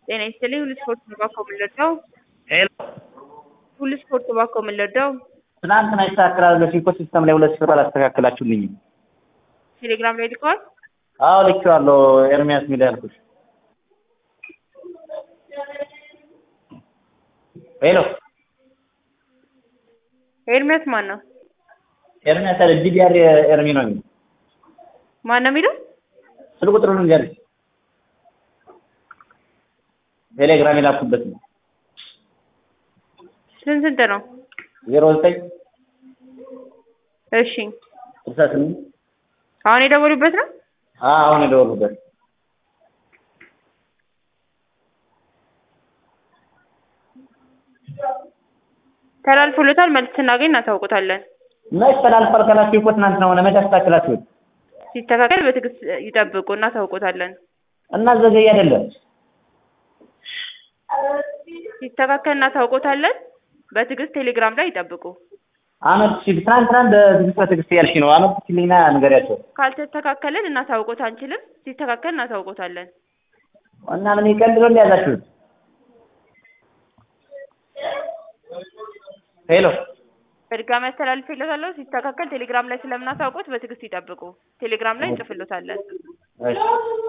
ጤና ይስጥልኝ ሁሉ ስፖርት ነው ባኮ የምንለዳው ሄሎ ሁሉ ስፖርት ባኮ የምንለዳው ትናንትና ይስተካከላል ብለሽኝ እኮ ሲስተም ላይ ሁለት ሺህ ብር አላስተካከላችሁልኝም። ቴሌግራም ላይ ልከዋል። አዎ ልኬዋለሁ። ኤርሚያስ ሚል ያልኩሽ። ሄሎ ኤርሚያስ ማን ነው? ኤርሚያስ አለ ዲዲአር ኤርሚ ነው የሚለው። ማን ነው የሚለው? ስልክ ቁጥሩን ንገሪኝ። ቴሌግራም የላኩበት ነው። ስንት ስንት ነው? ዜሮ ዘጠኝ እሺ ስልሳ ስምንት አሁን የደወሉበት ነው? አሁን የደወሉበት ተላልፎለታል። መልስ ስናገኝ እናሳውቁታለን። መች ተላልፏል ካላችሁ እኮ ትናንትና ሆነ። መች አስተካክላችሁት ሲስተካከል በትዕግስት ይጠብቁ፣ እናሳውቁታለን። እና ዘገይ አይደለም ሲስተካከል እናሳውቁታለን። በትዕግስት ቴሌግራም ላይ ይጠብቁ። አመት ሲል ትናንትና በትዕግስት በትዕግስት ያልሽ ነው። አመት ሲልኝና ንገሪያቸው ካልተስተካከልን እናሳውቆት አንችልም። ሲስተካከል እናሳውቆታለን። እና ምን ይቀልድ ነው እንደያዛችሁት? ሄሎ በድጋሚ አስተላልፌለታለሁ። ሲስተካከል ቴሌግራም ላይ ስለምናሳውቆት በትዕግስት ይጠብቁ። ቴሌግራም ላይ እንጽፍሎታለን። እሺ